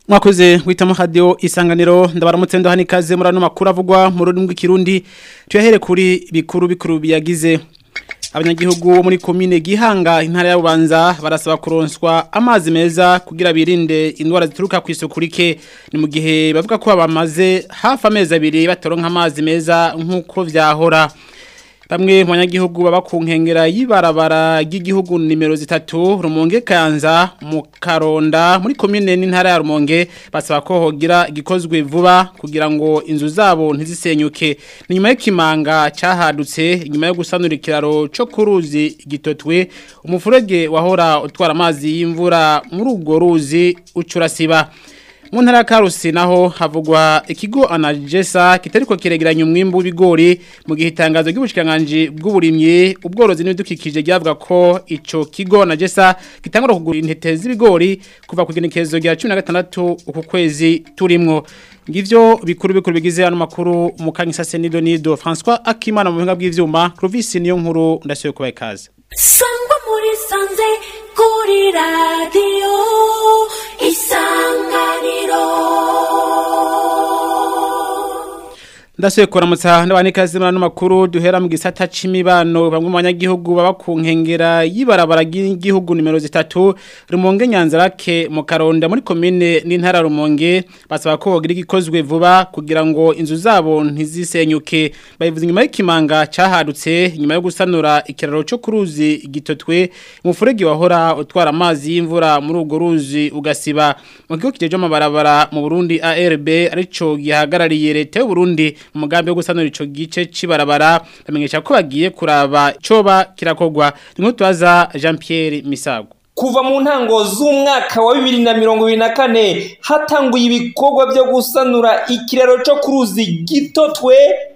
mwakoze witamo radio isanganiro ndabaramutse ndahani kaze muri ano makuru avugwa mu rurimi rw'ikirundi tuyahere kuri bikuru bikuru biyagize abanyagihugu bo muri komine gihanga intara ya Bubanza barasaba kuronswa amazi meza kugira birinde indwara zituruka ku isuku rike ni mu gihe bavuga ko bamaze hafi amezi abiri bataronka amazi meza nk'uko vyahora Bamwe mu banyagihugu baba ku nkengera y'ibarabara ry'igihugu nimero zitatu Rumonge Kanza mu Karonda muri komine n'intara ya Rumonge basaba ko hogira igikozwe vuba kugira ngo inzu zabo ntizisenyuke ni nyuma y'ikimanga cyahadutse nyuma yo gusanura ikiraro cyo kuruzi gitotwe umufurege wahora utwara amazi y'imvura muri urwo ruzi ucurasiba mu ntara ya karusi naho havugwa ikigo anagesa kitariko kiregeranya umwimbu w'ibigori mu gihe itangazo ry'ubushikanganje bw'uburimyi ubworozi n'ibidukikije ryavuga ko ico kigo anagesa gitangura kugura intete z'ibigori kuva ku genekerezo rya 16 uku kwezi turimwo ngivyo bikuru bikuru bigize ano makuru mu kanyisase nido nido François Akimana mu buhinga bw'ivyuma Clovis niyo nkuru ndasuye kubaye kaze sangwa muri sanze kuri radiyo isanganiro Ndasuye kuramutsa ndabani kazi muri ano makuru duhera mu gisata c'imibano bamwe mu banyagihugu baba ku nkengera y'ibarabara ry'igihugu nimero zitatu Rumonge Nyanzarake mu Karonda muri komine n'intara Rumonge basaba ko hogira igikozwe vuba kugira ngo inzu zabo ntizisenyuke bayivuze nyuma y'ikimanga cahadutse nyuma yo gusanura ikiraro cyo kuruzi igitotwe umufurege wahora utwara amazi y'imvura muri urwo ruzi ugasiba mu kigo kijeje amabarabara mu Burundi ARB arico gihagarariye leta y'u Burundi umugambi wo gusanura ico gice cibarabara bamenyesha ko bagiye kuraba coba kirakogwa nimwe tubaza Jean Pierre Misago kuva mu ntango z'umwaka wa bibiri na mirongo ibiri na kane hatanguye ibikorwa byo gusanura ikiraro cyo ku ruzi gitotwe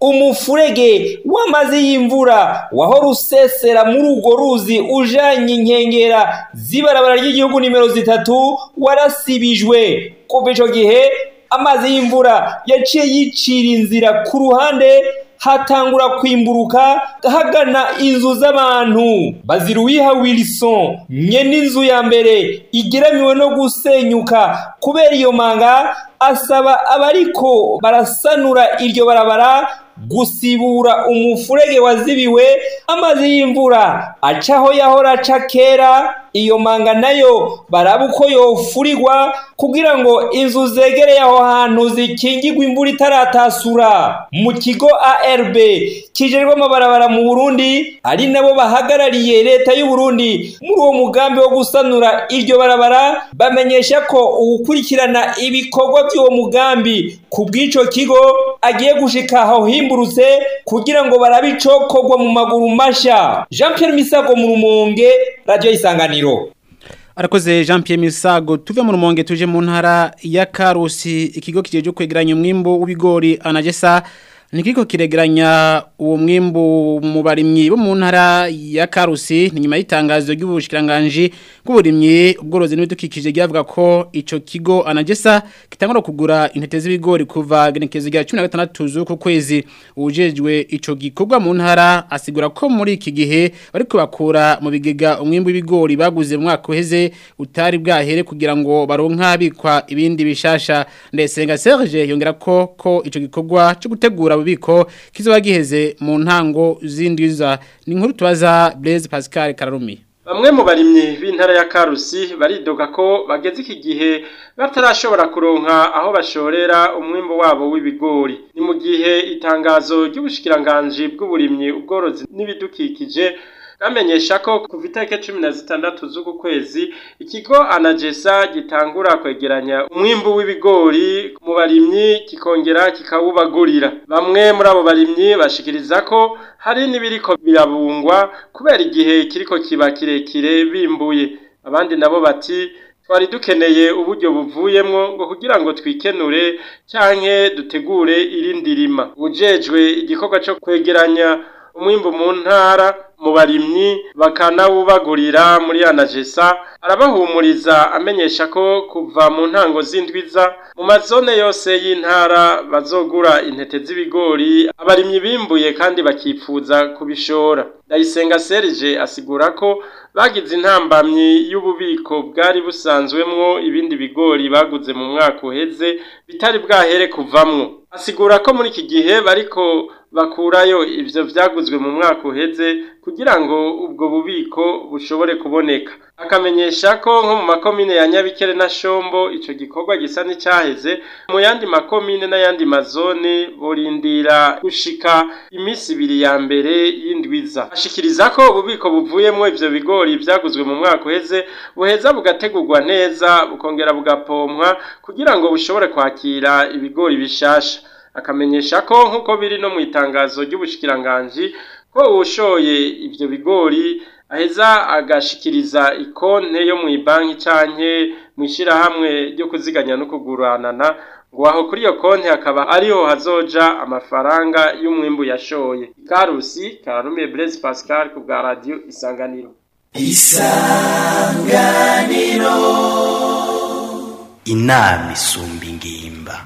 umufurege w'amazi y'imvura wahora usesera muri urwo ruzi ujanye inkengera z'ibarabara ry'igihugu nimero zitatu warasibijwe kuva ico gihe amazi y'imvura yaciye yicira inzira ku ruhande hatangura kwimburuka hagana inzu z'abantu baziruwiha wilson nyene inzu ya mbere igeramiwe no gusenyuka kubera iyo manga asaba abariko barasanura iryo barabara gusibura umufurege wazibiwe amazi y'imvura acaho yahora aca kera iyo manga nayo baraba uko yofurirwa kugira ngo inzu zegereye aho hantu zikingirwa imvura itaratasura mu kigo ARB kijejwe amabarabara mu Burundi ari nabo bahagarariye leta y'u Burundi muri uwo mugambi wo gusanura iryo barabara bamenyesha ko ugukurikirana ibikorwa by'uwo mugambi ku bw'ico kigo agiye gushika aho himburutse kugira ngo barabe icokorwa mu maguru masha Jean Pierre Misago mu Rumonge radio isanganiro Arakoze Jean Pierre Misago tuve mu rumonge tuje mu ntara ya Karusi ikigo kijeje kwegeranya umwimbo w'ibigori anagesa Nikiko kiregeranya uwo mwimbu mu barimyi bo mu ntara ya Karusi ni nyuma y'itangazo ry'ubushikiranganje bw'uburimyi ubworozi n'ibidukikije ryavuga ko ico kigo anagesa kitangura kugura intete z'ibigori kuva genekezo rya 16 z'uko kwezi ujejwe ico gikorwa mu ntara asigura ko muri iki gihe bari kubakura mu bigega umwimbu w'ibigori baguze mu mwaka uheze utari bwahere kugira ngo baronka bikwa ibindi bishasha ndesenga Serge yongera ko ko ico gikorwa cyo gutegura bubiko kizoba giheze mu ntango z'indwiza ni nkuru tubaza Blaise Pascal Kararumi Bamwe mu barimyi b'intara ya Karusi baridoga ko bageze iki gihe batarashobora kuronka aho bashorera umwimbo wabo w'ibigori. Ni mu gihe itangazo ry'ubushikiranganje bw'uburimyi ubworozi n'ibidukikije bamenyesha ko kuva itariki cumi na zitandatu z'uku kwezi ikigo anagesa gitangura kwegeranya umwimbu w'ibigori mu barimyi kikongera kikawubagurira bamwe muri abo barimyi bashikiriza ko hari n'ibiriko birabungwa kubera igihe kiriko kiba kirekire bimbuye abandi nabo bati twari dukeneye uburyo buvuyemwo ngo kugira ngo twikenure canke dutegure irindi rima ujejwe igikorwa co kwegeranya umwimbu mu ntara mu barimyi bakanawubagurira muri anagesa arabahumuriza amenyesha ko kuva mu ntango z'indwiza mu mazone yose y'intara bazogura intete z'ibigori abarimyi bimbuye kandi bakipfuza kubishora ndayisenga serge asigura ko bagize intambamyi y'ububiko bwari busanzwemwo ibindi bigori baguze mu mwaka uheze bitari bwahere kuvamwo asigura ko muri iki gihe bariko bakurayo ivyo vyaguzwe mu mwaka uheze kugira ngo ubwo bubiko bushobore kuboneka akamenyesha ko nko mu makomine ya Nyabikere na Shombo ico gikorwa gisa n'icyaheze mu yandi makomine n'ayandi mazone borindira gushika imisi ibiri ya mbere y'indwiza ashikiriza ko ububiko buvuyemwo ivyo bigori vyaguzwe mu mwaka uheze buheza bugategurwa neza bukongera bugapompwa kugira ngo bushobore kwakira ibigori bishasha akamenyesha ko nk'uko biri no mu itangazo ry'ubushikiranganji ko uwushoye ivyo bigori aheza agashikiriza ikonte yo mu banki canke mu ishirahamwe ryo kuziganya no kuguranana ngo aho kuri iyo konti hakaba ariho hazoja amafaranga y'umwimbu yashoye ikarusi kararumiye Blaise Pascal ku bwa radio isanganiro inama isumba ingimba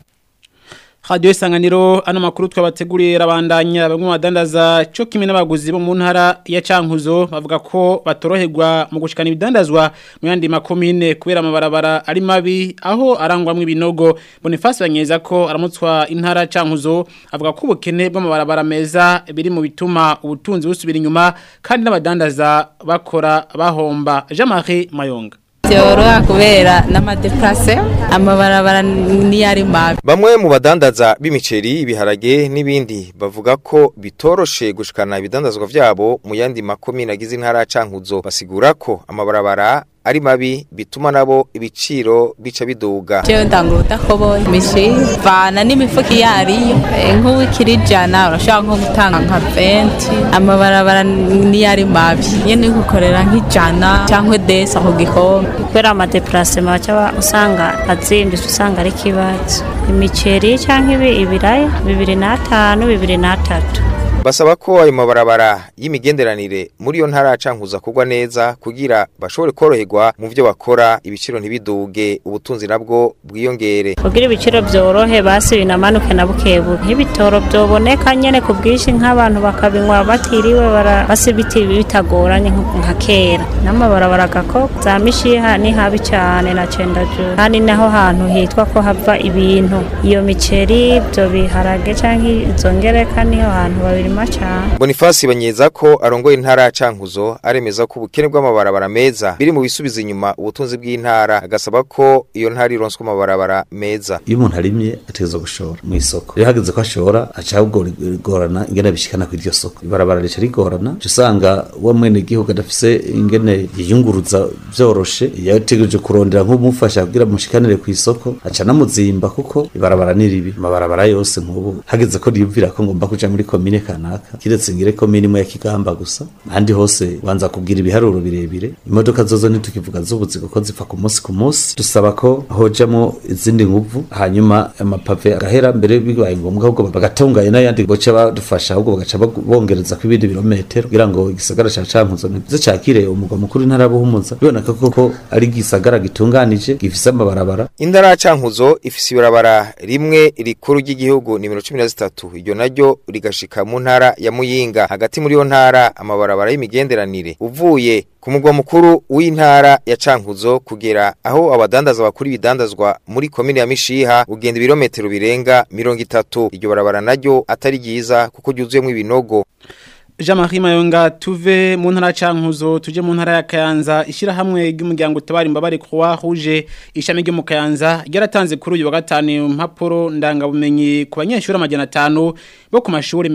Radio isanganiro ano makuru twabateguriye rabandanya bamwe badandaza cyo kimwe n'abaguzi bo mu ntara ya Cankuzo bavuga ko batoroherwa mu gushikana ibidandazwa mu yandi makomine kubera amabarabara ari mabi aho arangwamwe ibinogo Boniface banyeza ko aramutswa intara ya Cankuzo avuga ko ubukene bw'amabarabara meza biri mu bituma ubutunzi busubira inyuma kandi n'abadandaza bakora bahomba Jean-Marie Mayonga byoroha kubera n'amadeplase amabarabara niyo ari mabi Bamwe mu badandaza b'imiceri, ibiharage n'ibindi bavuga ko bitoroshe gushikana ibidandazwa vyabo mu yandi makomine agize intara ya Cankuzo basigura ko amabarabara ari mabi bituma nabo ibiciro bica biduga. jewe ndangura udakoboye imishi vana n'imifuka iyo ariyo Eh, nk'uwikiri ijana urashobora nko gutanga nka venti amabarabara niyo ari mabi nyene gukorera nk'ijana cyangwa desa ku gikombe kubera amadeparasema baca usanga azimbye usanga ari ikibazo imiceri cyangwa ibi ibiraya bibiri n'atanu bibiri n'atatu Basaba ko ayo mabarabara y'imigenderanire muri yo ntara ya Cankuzo kugwa neza kugira bashobore koroherwa mu vyo bakora ibiciro ntibiduge ubutunzi nabwo bwiyongere. kugira ibiciro byorohe basi binamanuke na bukebuke nk'ibitoro byoboneka nyene ku bwinshi nk'abantu bakabinywa batiriwe bara basi biti bitagoranye nko- nka kera n'amabarabara gako za mishiha ni habi cyane na cendajuru kandi naho hantu hitwa ko hava ibintu iyo miceri ibyo biharage cyangwa izo ngereka niho hantu babirima cyane Boniface banyeza ko arongoye intara ya Cankuzo aremeza ko ubukene bw'amabarabara meza biri mu bisubiza inyuma ubutunzi bw'intara agasaba ko iyo ntara ironswa amabarabara meza. iyo umuntu arimye ategerezwa gushora mu isoko rero hageze ko ashora aca bigorana ingene bishikana ku iryo soko ibarabara rica rigorana uca usanga wa mwene gihugu adafise ingene yiyunguruza vyoroshe yategereje kurondera nk'umufasha kugira mushikanire ku isoko aca namuzimba kuko ibarabara ni ribi amabarabara yose nk'ubu hageze ko riyumvira ko ngomba kuja muri komine kanaka kiretse ngire komine imwe ya kigamba gusa ahandi hose wanza kubwira ibiharuro birebire imodoka zozo ntitukivuga z'ubuzi kuko zipfa ku munsi ku munsi dusaba ko hojamo izindi nguvu hanyuma amapave agahera mbere bibaye ngombwa ahubwo bagatunganya n'ayandi boca badufasha ahubwo bagaca bagu- bongereza ko ibindi birometero kugira ngo igisagara ca Cankuzo ntize cakire umugwa mukuru w'intara ya Buhumuza biboneka koko ari igisagara gitunganije gifise amabarabara Intara ya Cankuzo ifise ibarabara rimwe rikuru ry'igihugu nimero 13 iryo naryo rigashika mu ntara ya Muyinga hagati muri yo ntara amabarabara y'imigenderanire uvuye ku mugwa mukuru w'intara ya Cankuzo kugera aho abadandaza bakuri ibidandazwa muri komine ya Mishiha ugenda ibirometero birenga 30 iryo barabara naryo atari ryiza kuko ryuzuyemo ibinogo Jean-Marie Mayonga tuve mu ntara cankuzo tuje mu ntara ya Kayanza ishirahamwe ry'umuryango utabara imbabare Croix Rouge ishami ryo mu Kayanza ryaratanze kuri uyu wa gatanu impapuro ndangabumenyi ku banyeshuri amajana 5 bo ku mashuri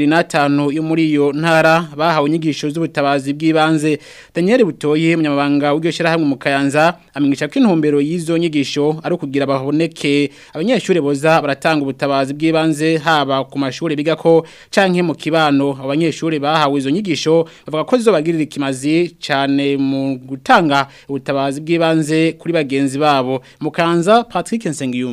25 yo muri iyo ntara bahawe inyigisho z'ubutabazi bw'ibanze Daniel Butoyi umunyamabanga w'iryo shirahamwe mu Kayanza amenyesha ko intumbero y'izo nyigisho ari kugira baboneke abanyeshuri boza baratanga ubutabazi bw'ibanze haba ku mashuri biga ko canke mu kibano abanyeshuri bahawe izo nyigisho bavuga ko zizobagirira ikimazi cyane mu gutanga ubutabazi bw'ibanze kuri bagenzi babo mukanza Patrick Nsengiyumva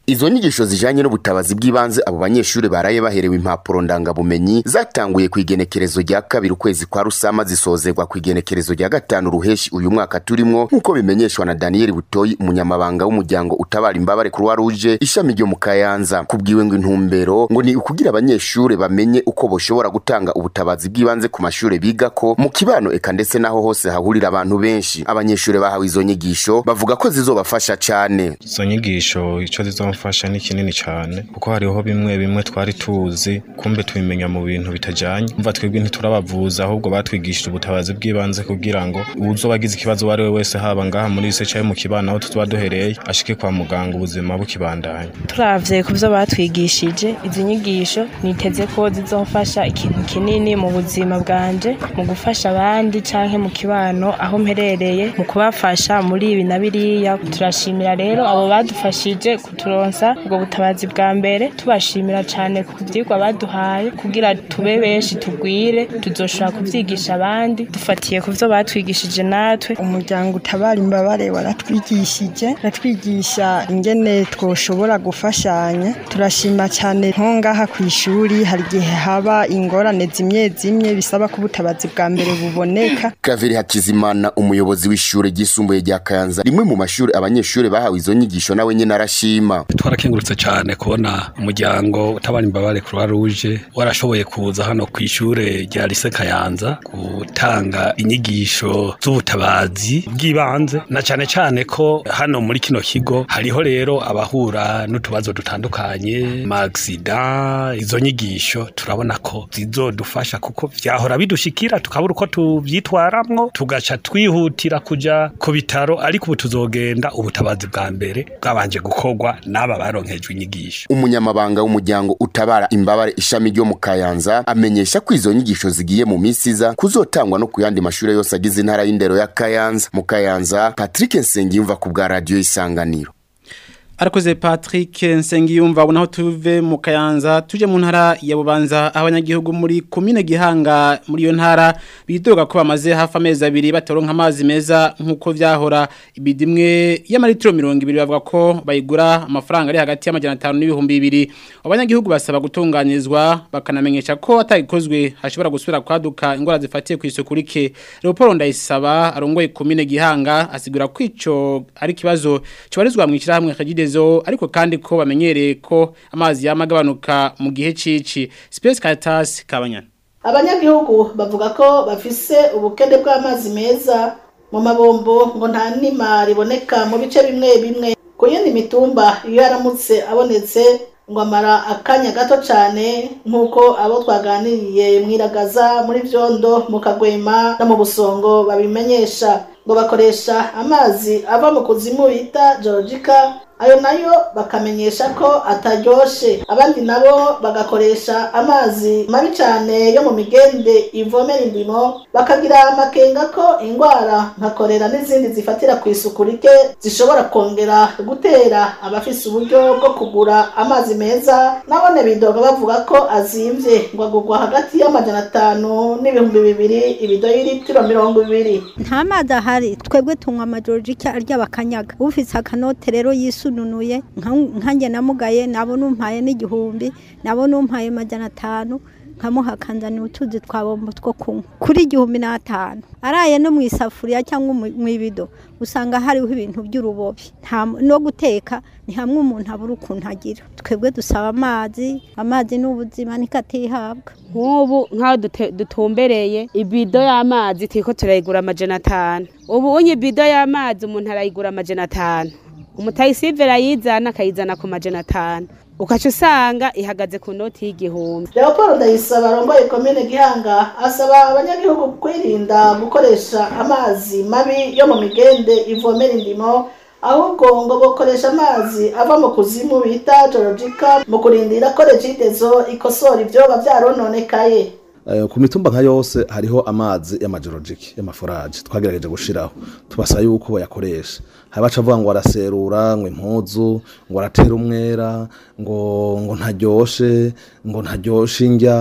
Izo nyigisho zijanye n'ubutabazi bw'ibanze abo banyeshuri baraye baherewe impapuro ndangabumenyi zatanguye ku igenekerezo rya kabiri ukwezi kwa rusama zisozerwa ku igenekerezo rya gatanu ruheshi uyu mwaka turimwo nk'uko bimenyeshwa na Daniel Butoyi umunyamabanga w'umuryango utabara imbabare Croix Rouge ishami ryo mu Kayanza kubwiwe ngo intumbero ngo ni ukugira abanyeshuri bamenye uko boshobora gutanga ubutabazi bw'ibanze ku mashure bigako mu kibano eka ndetse naho hose hahurira abantu benshi abanyeshuri bahawe izo nyigisho bavuga ko zizobafasha cane izo nyigisho ico zizomfasha ni kinini cyane kuko hariho bimwe bimwe twari tuzi kumbe tubimenya mu bintu bitajanye umva twebwe ntiturabavuza ahubwo batwigishije ubutabazi bw'ibanze kugira ngo uzoba agize ikibazo uwo ari we wese haba ngaha muri ise canke mu kibano aho tuba duhereye ashike kwa muganga ubuzima bukibandanya turavye ku byo batwigishije izi nyigisho niteze ko zizofasha ikintu kinini mu buzima bwanje mu gufasha abandi canke mu kibano aho mperereye mu kubafasha muri ibi na biriya turashimira rero abo badufashije kuturonsa ubwo butabazi bwa mbere tubashimira cane ku vyigwa baduhaye kugira tube benshi tugwire tuzoshobora kuvyigisha abandi dufatiye ku vyo batwigishije natwe umuryango utabara imbabare waratwigishije uratwigisha ingene twoshobora gufashanya turashima cyane nko ngaha ku ishuri hari igihe haba ingorane zimwe zimwe bisaba ko ubutabazi bwa mbere buboneka Kaveri Hakizimana umuyobozi w'ishure ryisumbuye rya Kayanza rimwe mu mashuri abanyeshuri bahawe izo nyigisho nawe nyene arashima twarakengurutse cyane kubona umuryango utabara imbabare Croix Rouge warashoboye kuza hano ku ishure rya Lycée Kayanza gutanga inyigisho z'ubutabazi bw'ibanze na cyane cyane ko hano muri kino kigo hariho rero abahura n'utubazo dutandukanye magsida izo nyigisho turabona ko zizodufasha kuko vyahora bidushikira tukabura uko tuvyitwaramwo tugaca twihutira kuja ku bitaro ariko ubu tuzogenda ubutabazi bwa mbere bwabanje gukorwa n'aba baronkejwe inyigisho umunyamabanga w'umuryango utabara imbabare ishami ryo mu Kayanza amenyesha ko izo nyigisho zigiye mu minsi iza kuzotangwa no ku yandi mashure yose agize intara y'indero ya Kayanza mu Kayanza Patrick Nsengiyumva ku bwa radio isanganiro Arakoze Patrick Nsengiyumva abonaho tuve mu Kayanza tuje mu ntara ya Bubanza abanyagihugu muri commune Gihanga muri iyo ntara bidoga ko bamaze hafa amezi abiri bataronka amazi meza nkuko vyahora ibidimwe y'amaritiro 200 bavuga ko bayigura amafaranga ari hagati y'amajana 5 n'ibihumbi 2 abanyagihugu basaba gutunganizwa bakanamenyesha ko atagikozwe hashobora gusubira kwaduka ingwara zifatiye ku isuku rike Leopold Ndayisaba arongoye commune Gihanga asigura ko ico ari kibazo kibarizwa mu ishirahamwe Kagide zo ariko kandi ko bamenyereye ko amazi yamagabanuka mu gihe cici Space Caritas kabanyana abanyagihugu bavuga ko bafise ubukene bw'amazi meza mu mabombo ngo nta nima riboneka mu bice bimwe bimwe ku yindi mitumba iyo yaramutse abonetse ngo amara akanya gato cyane nk'uko abo twaganiriye mwiragaza muri byondo mu kagwema no mu busongo babimenyesha ngo bakoresha amazi ava mu kuzimu bita georgica ayo nayo bakamenyesha ko ataryoshe abandi nabo bagakoresha amazi mabi cyane yo mu migende ivomera indimo bakagira amakenga ko indwara nka korera n'izindi zifatira ku isuku rike zishobora kongera gutera abafise uburyo bwo kugura amazi meza nabone bidoga bavuga ko azimvye ngo agurwa hagati y'amajana atanu n'ibihumbi bibiri ibido y'ilitiro mirongo ibiri nta mazi ahari twebwe tunywa amajorojika arya bakanyaga ufise akanote rero yisununuye nkanjye namugaye nabo numpaye n'igihumbi nabo numpaye majana atanu nkamuha kanzanira utuzi twabombo two kunywa kuri igihumbi n'atanu araye no mu isafuriya cyangwa mu ibido usanga hariho ibintu by'urubobi no guteka ni hamwe umuntu abura ukuntu agira twebwe dusaba amazi amazi ni ubuzima niko atihabwa nk'ubu nk'aho dutumbereye ibido y'amazi turiko turayigura amajana atanu ubu unye ibido y'amazi umuntu arayigura amajana atanu umutayisivera ayizana akayizana ku majana atanu ukaca usanga ihagaze ku noti y'igihumbi leopold ndayisaba arongoye komine gihanga asaba abanyagihugu kwirinda gukoresha amazi mabi yo mu migende ivomera indimo ahubwo ngo bakoresha amazi ava mu kuzimu bita georgica mu kurindira ko regitezo ikosora ibyoba byarononekaye ku mitumba nka yose hariho amazi y'amajorogiki y'amaforaje twagerageje gushiraho tubasaba yuko bayakoresha hari baca avuga ngo araserura ngo impuzu ngo aratera umwera ngo ngo ntaryoshe ngo ntaryoshe indya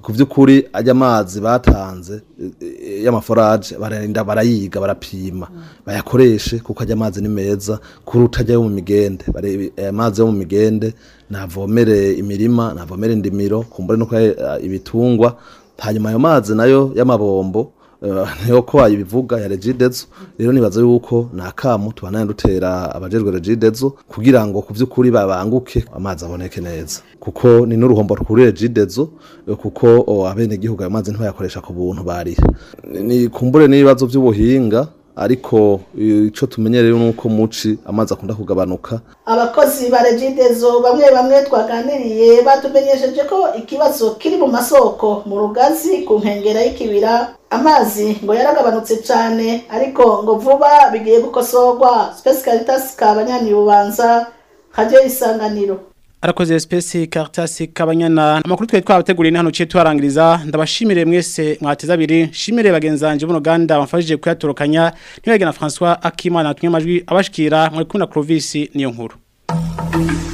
ku by'ukuri ajya amazi batanze y'amaforaje bararinda barayiga barapima bayakoreshe kuko ajya amazi ni meza kuruta ajya yo mu migende amazi yo mu migende navomere imirima navomere indimiro kumbure no ibitungwa hanyuma ayo mazi nayo y'amabombo niyo ko wayibivuga ya regidezo rero nibaza yuko ni akamu tubanaye dutera abajejwe regidezo kugira ngo ku by'ukuri babanguke amazi aboneke neza kuko ni n'uruhombo rukuri regidezo kuko abene igihugu ayo mazi ntibayakoresha ku buntu barira ni kumbure n'ibibazo by'ubuhinga ariko icyo tumenyereye ni uko muci amazi akunda kugabanuka abakozi ba regidezo bamwe bamwe twaganiriye batumenyesheje ko ikibazo kiri mu masoko mu rugazi ku nkengera y'ikibira amazi ngo yaragabanutse cyane ariko ngo vuba bigiye gukosorwa Space Caritas kabanyani bubanza hajye isanganiro arakoze espesi karitasi kabanyana amakuru twari twabateguriye hano ciye tuharangiriza ndabashimire mwese mwateza abiri shimire bagenzanje buno ganda bamfashije kuyatorokanya nibagena François Akimana atumye amajwi abashikira muri kumwe na Clovis niyo nkuru